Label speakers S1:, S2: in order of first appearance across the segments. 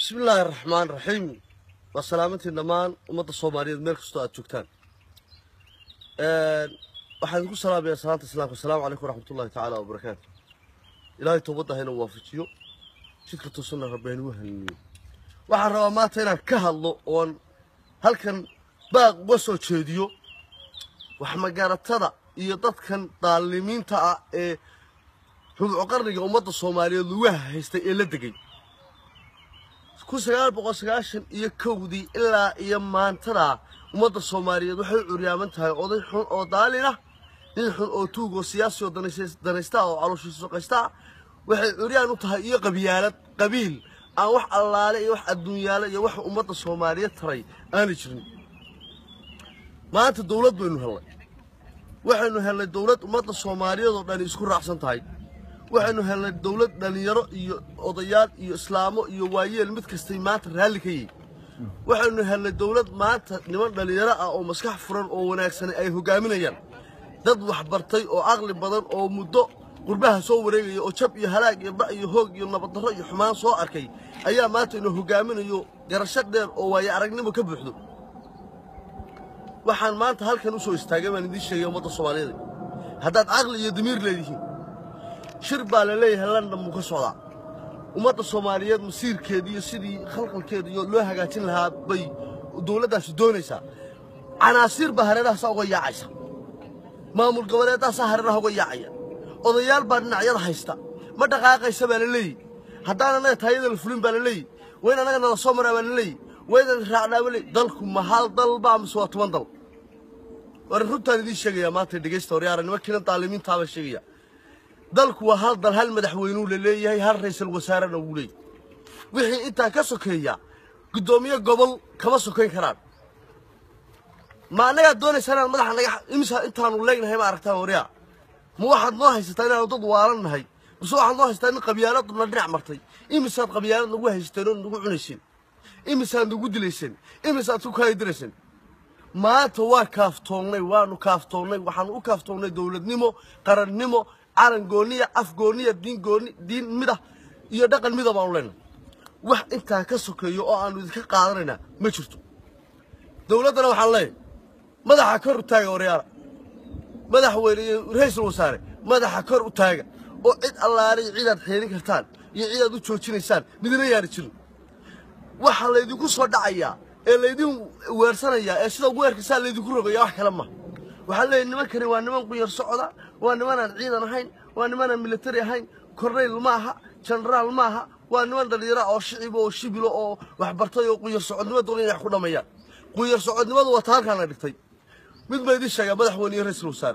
S1: bismi illaahi raxmaan raxiim waa salaamantiin dhammaan ummadda soomaaliyeed meel kastoo aad joogtaan waxaan idinku salaamayaa salaanta islaamka asalaamu calaykum waraxmatullahi tacaala wabarakaatu ilaahay toobadda hayna waafajiyo jidka toosana rabbi haynagu haniniyo waxaan rabaa maanta inaan ka hadlo oon halkan baaq uga soo jeediyo waxmagaratada iyo dadkan daalimiinta ah ee rubco qarniga ummadda soomaaliyeed lugaha haystay ee la degay kun sagaal boqol sagaashan iyo kowdii ilaa iyo maantadaa ummadda soomaaliyeed waxay u curyaaman tahay oday xun oo daalin ah nin xun oo tuug oo siyaasi oo danaysta oo calooshiisa soqaysta ah waxay curyaan u tahay iyo qabyaalad qabiil aan wax allaale iyo wax adduunyaale iyo wax ummadda soomaaliyeed taray aanay jirin maanta dowlad baynu hellay waxaynu hellay dowlad ummadda soomaaliyeed oo dhani isku raacsan tahay waxaynu hellay dowlad dhallinyaro iyo odayaal iyo islaamo iyo waayeel mid kastay maanta raalli ka yihin waxaynu hellay dowlad maanta niman dhallinyaro ah oo maskax furan oo wanaagsani ay hogaaminayaan dad waxbartay oo caqli badan oo muddo qurbaha soo wareegaya oo jab iyo halaag iyo ba iyo hoog iyo nabaddarro iyo xumaan soo arkay ayaa maanta inuu hogaaminayo garasho dheer oo waayo aragnimo ka buuxdo waxaan maanta halkan u soo istaagay baan idiin sheegay ummadda soomaaliyeed haddaad caqli iyo damiir leedihiin shir baa la leeyahay london buu ka socdaa ummadda soomaaliyeed masiirkeeda iyo sidii khalqalkeeda iyo loo hagaajin lahaa bay dowladdaasi doonaysaa canaasiir baa hareerahaasa uga yaacaysa maamul goboleeddaasaa hareeraha uga yaacaya odayaal baa dhinacyada haysta ma dhaqaaqaysa baa la leeyihi haddaan annaga taayada la fulin baa la leeyihi waa in annaga nala soo maraa baa la leeyihi waa inaan raacnaa baa leeyihi dalku ma hal dal baa mise waa toban dal war runtaan idiin sheegayaa maanta dhegaysta horyaara nimankiina daalimiintaa baan sheegayaa dalku waa hal dal hal madaxweynuu la leeyahay hal ra'iisul wasaarena wuu leeyahay wixii intaa ka sokeeya guddoomiye gobol kama sokayn karaan ma annagaa doonaysaa inaan madaxa naga imisa intaanu leegnahay ma aragtaan waryaa ma waxaad noo haysataa inaanu dad waalan nahay mise waxaad noo haysataa in qabyaaladuna dhinac martay imisaad qabyaalad nagu haysateen oo nagu cunayseen imisaad nagu dilayseen imisaad ku kaayidirayseen maanta waa kaaftoonnay waanu kaaftoonnay waxaanu u kaaftoonnay dowladnimo qarannimo calan gooniya af gooniya diin gooni diin midah iyo dhaqan mida baanu leenahay wax intaa ka sokeeyo oo aanu idinka qaadanaynaa ma jirto dowladdana waxaan leeyahay madaxa kor u taaga waryaala madaxweyne iyo ra-iisul wasaare madaxa kor u taaga oo cid allaale iyo cidaad xeelin kartaan iyo cidaad u joojinaysaan midna yaana jirin waxaa laydinku soo dhacayaa ee laydin weersanayaa ee sida weerkasaa laydinku rogaya wax kale ma waxaa leeyahy nimankani waa niman quyar socda waa nimanaan ciidan ahayn waa nimanaan militari ahayn kornayl ma aha jenaraal ma aha waa niman dhallinyara oo shiciba oo shibilo oo waxbartay oo quyar socodnimo doona inay wax ku dhammeeyaan quyar socodnimadu waa ta halkaan la dhigtay mid ba idiin sheegaa madaxweyne iyo ra-iisul wasaare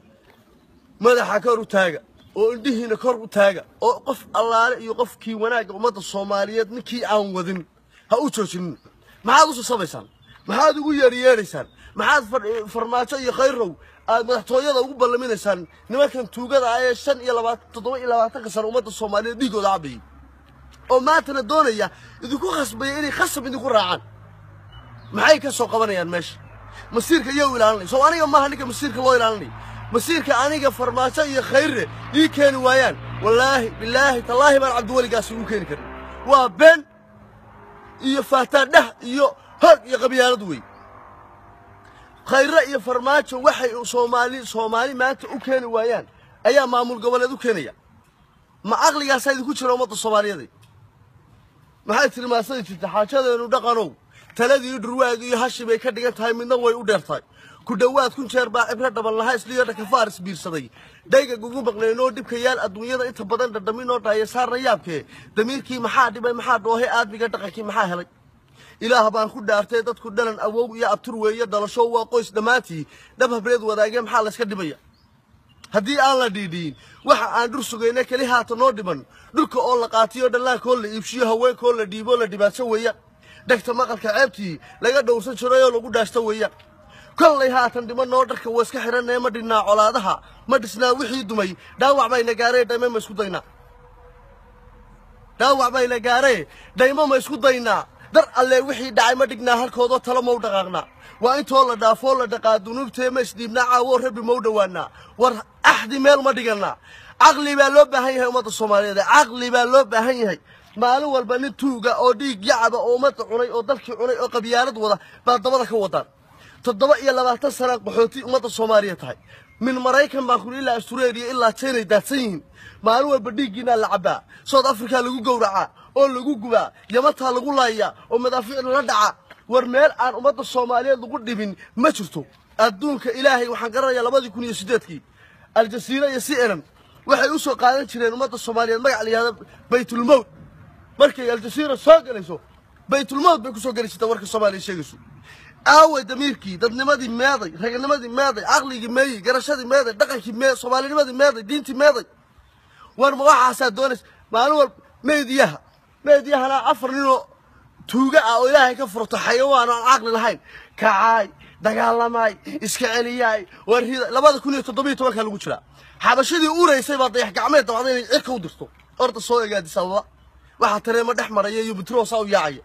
S1: madaxa kor u taaga oo indhihiina kor u taaga oo qof allaale iyo qofkii wanaagga ummadda soomaaliyeed ninkii aan wadin ha u joojinin maxaad u sasabaysaan maxaad ugu yeeryeedhaysaan maxaad farmaajo iyo khayrow aad madaxtooyada ugu ballaminaysaan nimankan tuugada ah ee shan iyo labaatan toddoba iyo labaatanka sano ummadda soomaaliyeed dhiigooda cabayay oo maantana doonaya idinku khasbaya inay khasab idinku raacaan maxay ka soo qabanayaan meesha masiirka iyaa u ilaalinay soo aniga maaha ninka masiirka loo ilaalinay masiirka aniga farmaajo iyo khayre ii keeni waayaan wallaahi bilaahi tallaahi baan cabdiweligaasi ugu keeni karin waa been iyo faataadhah iyo hog iyo qabyaalad wey khayre iyo farmaajo waxay soomaali soomaali maanta u keeni waayaan ayaa maamul goboleed u keenaya ma caqligaasaa idinku jira ummadda soomaaliyeed maxay tiri maasadi jirta xaajadeenu dhaqanow taladii dhurwaagi iyo hashi bay ka dhigan tahay midna way u dheertahay ku dhowaad kun jeer baa cibro dhaban lahaa isliyo dhakafaaris biirsaday dhayga gugu maqnaynoo dhibka yaal adduunyada inta badan dhadhaminoo dhaaya saarna yaabkee damiirkii maxaa dhibay maxaa dhoohay aadmiga dhaqankii maxaa helay ilaah baan ku dhaartay dadku dhalan awow iyo abtur weeye dhalasho waa qoys dhammaantii dhab habreed wadaagee maxaa layska dhibaya haddii aan la dhiidhiin waxa aan dhur sugayna keli haata noo dhiman dhulka oo la qaatiyo dhallaankoo la iibshiyo haweenkoo la dhiiboo la dhibaatso weeyaan dhegta maqalka ceebtii laga dhowrsan jirayoo lagu dhaashto weeyaan kollay haatan dhimanoo dharka waa iska xidhanee ma dhinnaa colaadaha ma dhisnaa wixii dumay dhaawac bayna gaaree dhayme ma isku daynaa dhaawac bayna gaaree dhaymo ma isku daynaa dar allee wixii dhacay ma dhignaa halkoodoo talo ma u dhaqaaqnaa waa intoo la dhaafoo la dhaqaa dunuubtee ma isdhiibnaa caawoo rabbi ma u dhowaanaa war axdi meel ma dhigannaa caqli baa loo baahan yahay ummadda soomaaliyeed caqli baa loo baahan yahay maalin walba nin tuuga oo dhiig yacaba oo ummadda cunay oo dalkii cunay oo qabyaalad wada baa dabada ka wadaan toddoba iyo labaatan sana qaxooti ummadda soomaaliya tahay min maraykan baan kuli ilaa astureeliya ilaa jaynay daadsan yihiin maalin walba dhiiggiinaa la cabbaa south africa lagu gowracaa oo lagu gubaa yamataa lagu laayaa oo madaafiic lala dhacaa war meel aan ummadda soomaaliyeed lagu dhibin ma jirto adduunka ilaahay waxaan garanayaa labadii kun iyo siddeedkii aljasiira iyo c n n waxay u soo qaadan jireen ummadda soomaaliyeed magac la yihahdo baytulmowt markay aljasiira soo gelayso baytulmowt bay ku soo geli jirta warka soomaaliya sheegayso aaway damiirkii dadnimadii meeday raganimadii meeday caqligii meeyey garashadii meeday dhaqankii mee soomaalinimadii meeday diintii meeday war ma waxaasaa doonaysa maalin walba meediyaha meediyahana afar ninoo tuuga ah oo ilaahay ka furto xayawaan aan caqli lahayn kacaay dagaalamaay iska celiyaay warrida labada kun iyo toddobiyo tobankaa lagu jiraa xabashadii uraysay baa dayax gacmeed dabacda inay cirka u dirto orda soo egaadis ababa waxaa tareemo dhex maraya iyo butroosaa u yaacaya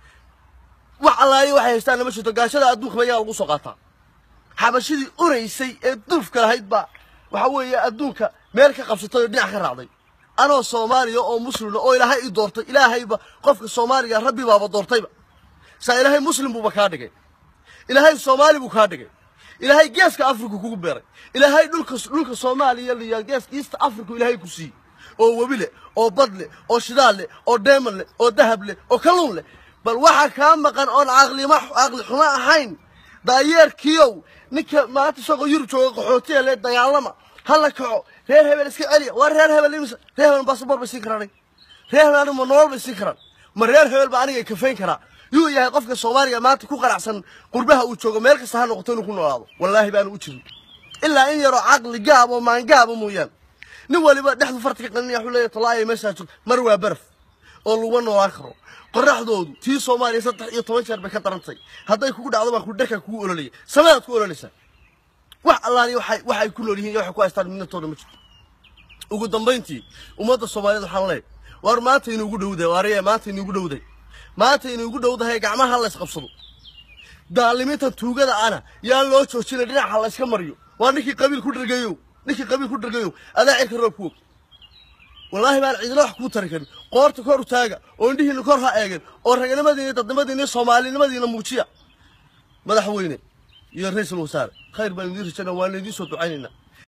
S1: wax allaayo waxay haystaan lama jirto gaashada adduunka ba iyagaa lagu soo qaataa xabashadii uraysay ee dulfka lahayd baa waxa weeye adduunka meel ka qabsatay oo dhinac ka raacday anoo soomaaliya oo muslima oo ilaahay i doortay ilaahayba qofka soomaaliga rabbi baaba doortayba saa ilaahay muslim buuba kaa dhigay ilaahay soomaali buu kaa dhigay ilaahay geeska afrika kugu beeray ilaahay dhulka dhulka soomaaliya liya geeska east africa ilaahay ku siiyey oo webi leh oo bad leh oo shidaal leh oo deeman leh oo dahab leh oo kalluun leh bal waxaa kaa maqan oon caqlima caqli xumo ahayn daayeerkiiow ninka maanta isagoo yurub jooga qaxootiya le dagaalama ha la kaco reer hebel iska celiya waa reer hebel imise reer hebel basaboor bay siin karaan reer hebel aniga ma nolol bay siin karaan ma reer hebel baa aniga kafayn karaa yuu yahay qofka soomaaliga maanta ku qanacsan qurbaha uu joogo meel kasta ha noqoto inuu ku noolaado wallaahi baanu u jirin ilaa in yaroo caqli gaab oo maangaaba mooyaane nin waliba dhexdu farta ka qaninaya wuxuu leeyahay talaaya meeshaa joogto mar waa baraf oo laguma noolaan karo qoraxdoodu tii soomaaliya saddex iyo toban jeer bay ka darantay hadday kugu dhacdo baan ku dharkaa kugu ololaya samedaad ku ololaysaa wax allaaliya waxay waxay ku nool yihiin iyo waxay ku haystaan midnatooda ma jirto ugu dambayntii ummadda soomaaliyeed waxaan leeyahay war maanta inuugu dhowdahay waariye maanta inuugu dhowdahay maanta inuugu dhowdahay gacmaha la isqabsado daalimiintan tuugada ana yaan loo joojina dhinaca la iska mariyo waa ninkii qabiil ku dhargayow ninkii qabiil ku dhargayow adaa cirka roob ku og wallaahi baan cidina wax kuu tari karin qoorta kor u taaga oo indhihiina kor ha eegeen oo raganimadiina dadnimadiina soomaalinimadiina muujiya madaxweyne iyo ra-iisul wasaare khayr baan idiin rajayna waan idiin soo ducaynaynaa